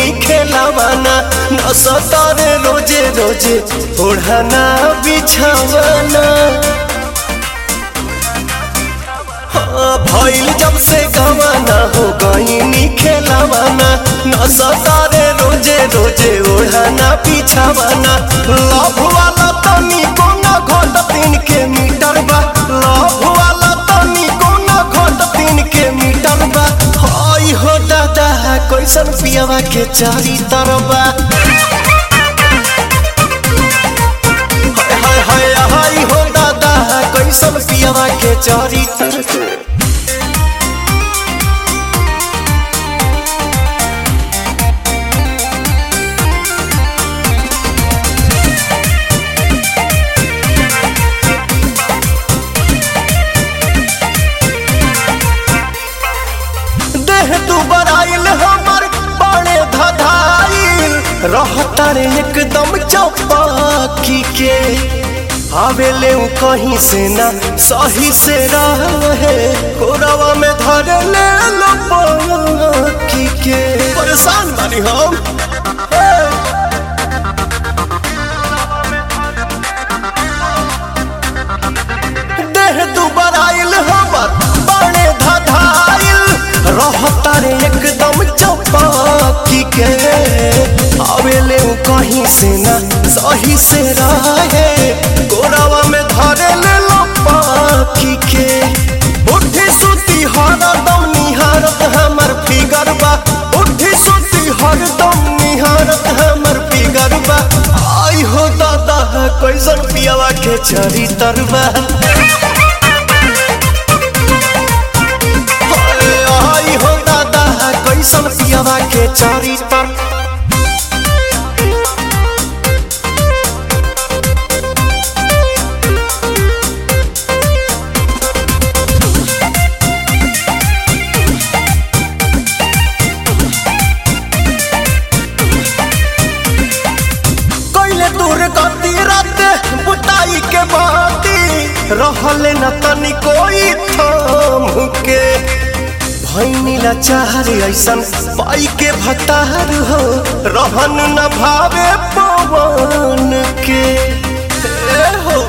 खेलावाना न सतारे रोजे रोजे ओढ़ाना बिछावाना हाँ, भइल जब से गवाना हो गईनी खेलावाना न सतारे रोजे रोजे ओढ़ाना बिछावाना लव वाला तनी कोना घोट तीन के मीटर बा लव वाला तनी कोना घोट तीन के मीटर बा हाय हो दादा कैसन पियावा के चारी तरबा हाय हाय हाय हाय हो दादा कैसन पियावा के चारी तरबा देह तू बराइल हमर बड़े धधाइल रहता रे एकदम चौपाकी के आवेले उ कहीं से ना सही से रहे कोरवा में धर ले लो पाकी के परेशान बानी हम हे। देह दुबर आइल हमर बड़े धधाइल रहता रे एकदम चौपाकी के आवेले उ कहीं से ना सही से रहे गोरावा में धरे ले लो पाखी के उठी सुती हरदम निहारत हमर फिगर बा उठी सुती हरदम निहारत हमर फिगर बा आई हो दादा कैसन पियावा के चरी तरबा आई हो दादा कैसन पियावा के चारी तर कैले दूर गति रात बुताई के बाती रहले न तनी कोई थाम के भैनीला चाहरे ऐसन पाई के भतार हो रहन न भावे पवन के ए हो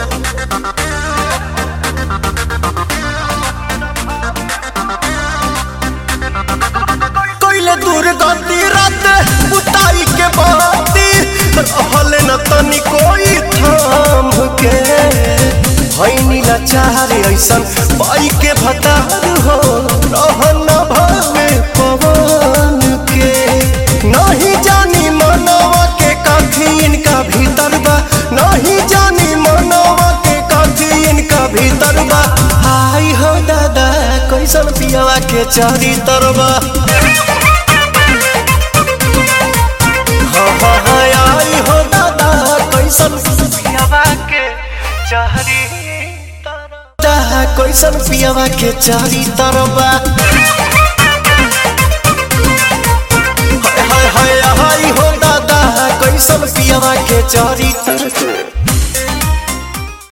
कैले दूर गति रात बुताई के बाती रहले न तनी कोई थाम के भैनीला चाहरे ऐसन पाई के भतार हो रहन न भावे पवन के नहीं जानी मनवा के काफी इनका भीतर बा नहीं जानी मनवा के काफी इनका भीतर बा हाय हो दादा कैसन पियावा के चारी तरबा हाँ हाँ हाँ आई हो दादा कैसन पियावा के चारी तरबा कैसन पियावा के चारी तरबा हाय हाय हाय हाय हो दादा कैसन पियावा के चारी तरबा